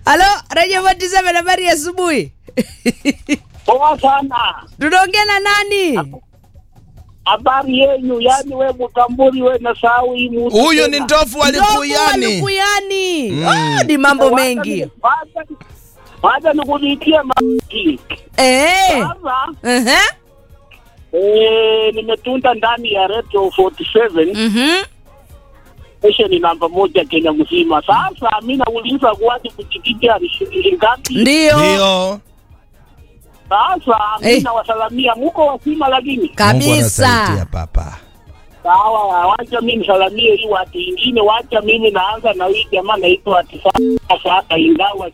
Halo, Radio 47 habari ya asubuhi. Poa sana. Tunaongea na nani? Habari yenyu, yani we Mutamburi we na sahau hii mtu Huyu tena. ni ndofu wa Ndovu wa Lukuyani. Lukuyani. Mm. Ah, ni mambo Wacha mengi. ni- wacha- Wacha nikulitie maji. Eh. Sasa Ehe. eh, nimetunda ndani ya Radio 47 Mhm. station namba moja Kenya mzima. Sasa mimi nauliza kwani kuchikicha ni shilingi ngapi? Ndio. Ndio. Sasa Eh. mimi nawasalamia, muko wasima lakini Mungu Kabisa. anasaidia papa. sawa, wacha mimi nisalamie hii watu ingine, wacha mimi naanza na hii jamaa naitwa Atifaa sasa, ingawa